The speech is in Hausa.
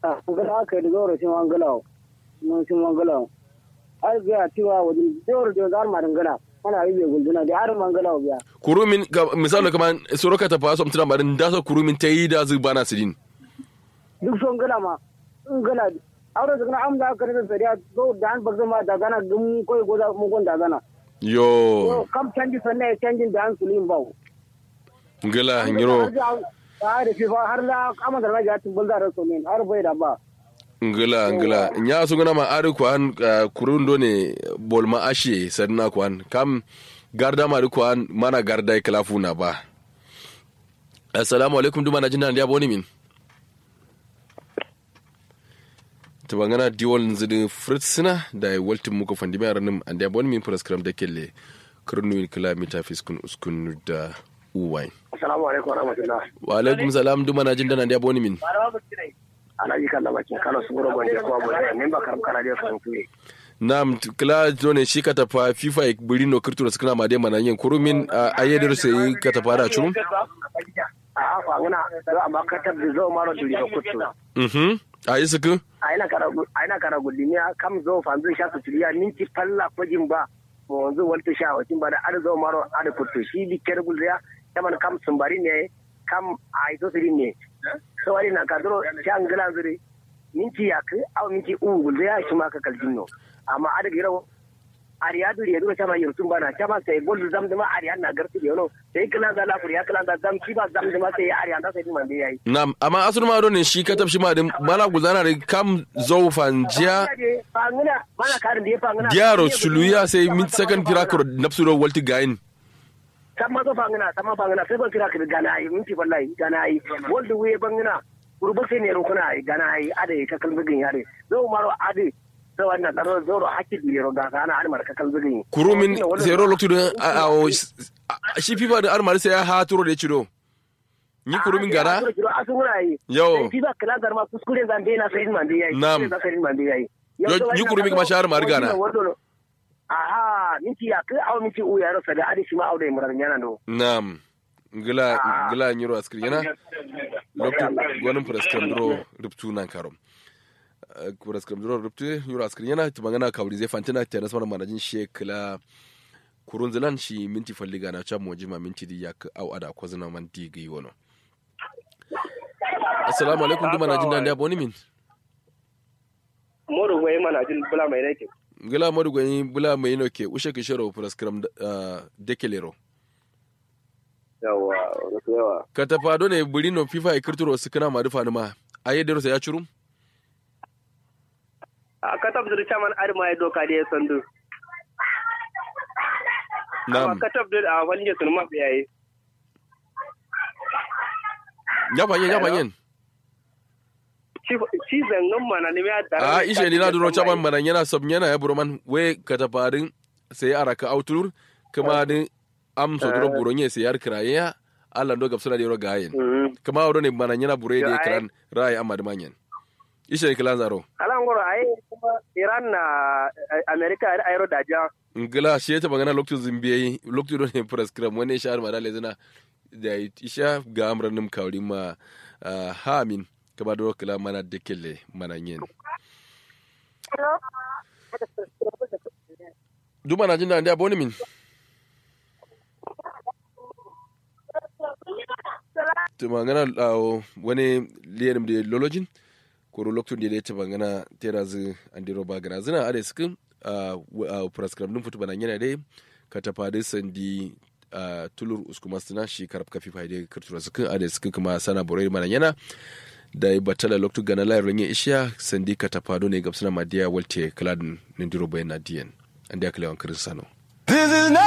ngala ka da zoro sin wangala mun sin wangala ai ga tiwa wajen zoro da zar ma dangala ana yi bai gunduna da har mangala biya kurumin ka- misali kaman soroka ta faso mutuna marin da so kurumin ta yi da zu bana sidin duk son gala ma in gala aure da kana amda ka da sariya zo da an bagza ma da gana dum koy goza mu gon da gana yo to kam canji sanne canjin da an sulin bawo ngala nyiro har da fifa har la kama da raja tun bulda da somin har bai da ba ngala ngala nya su gana ma ari kwan uh, kurun do ne bol ma ashe sanna kwan kam garda ma ri kwan mana garda kalafu na ba assalamu alaikum duma na jinna ndiya boni min to bangana diwol nzidi fritsina da ya waltin muku fandi mai ranim an ndiya boni min praskram da kelle kurnu kilomita fiskun uskun da uwai Assalamu alaikum warahmatullah. wa alaikum salam duma na jinna ndiya boni min Alhaji kan da bakin Kano su gura gwanje ko abu da min ba karam kana da sun tuye. nam t- kila jone shi ka tafa fifa e burino kirtura skana ma de mana yin kurumin a ayedir sai ka tafa da churum A afa ngana do amma ka tabbi zo maro duri ko kuttu. mhm a isuku Aina kara aina kara gudimiya kam zo fanzu sha su turiya minti falla ko jimba. Mo wanzu walta sha wacin ba da ar zo maro ar kuttu shi bi ker gulya kaman kam sumbari ne kam ai to siri ne. So wari na kadro sha ngala zuri minti yak aw minti u gulya shi ma ka kaljinno. Amma ada gira ariya duri ya dura chama yurtun bana chama sai bol zam dama ariya na garti yono sai kala da la kuriya kala da zam ki ba zam dama sai ariya da sai man dai yayi nam amma asur ma do ne shi ka tafshi ma din mala guzana da kam zo fanjiya fangina mana karin da ya fangina gyaro suluya sai min second kira ko nafsu do walti gain sama zo fangina sama fangina sai ban kira ka gana yi minti wallahi gana yi wanda wuye bangina kurba sai ne rukuna yi gana yi ade ka kalbigin yare zo maro ade sai wannan daro zo ro hakki di ro ga kana an marka kalbigin kurumin zero loktu din a a- o- a- shi fifa da armar sai ya haturo da ciro ni kurumin gara Yo. Fi ba kala garma kuskure zan dai na sai man dai yayi. Nam. Kuskure zan sai man dai yayi. Yo, ni kurumin kuma shahar ma riga na. Aha, minti ya kai aw minti u ya rasa da adi shi ma aure murar yana do. nam ngila ngila nyiro askir yana loktu gonin praskram dro ruptu nan karom praskram dro ruptu nyiro askir yana to magana kawri zai fantina ta nasmar manajin shekla kurun zilan shi minti falliga na cham mojima minti di yak au ada ko zina man digi wono assalamu alaikum duma najin dan da boni min Moro wai mana jin bula mai nake. ngila modu gani bula mai no ke ushe ke shero praskram dekelero Yawa, wato yawa. ka tafa do ne burino fifa e kirturo sikana ma dufa ma aye dero sa ya churum A ka tabbatar chairman adi ma ya doka da ya sandu. nam ka tabbatar a wani sun ma yayi. ya fanyen ya fanyen Ci zangan mana ne ya a ishe ni na duro chaban manan yana sab yana ya buroman we ka tafarin sai araka autur kuma din am so duro buronye sai yar kraye ya Allah ndo gapsuna dero gayen kuma wado ne manan yana bure Yo, da ai- kran rai amma da manyen ishe ni kilan zaro Alan goro ai kuma Iran na America ai aero da ja. ngila shi ta magana lokacin zimbiye lokacin do ne prescribe wani shahar ma dale zina da isha ga amran nim kawri ma ah, hamin kaba do kila mana dekele mananyen duma na jin da ndia boni min to magana uh, wani liyarim da lolojin koro lokacin da ya ta magana tera zu andiro ba gana zina ade sukin uh, prescribe dum futu banan yana dai ka tafa dai sandi uh, tulur uskuma suna shi karab kafi fa dai kirtura sukin ade sukin kuma sana borai manan yana da ya batala lokacin gana layar ranye ishiya sandi ka tafa do ne gabsuna madiya walte kaladin nindiro bayan na diyan an da kalewan kirin sano This is not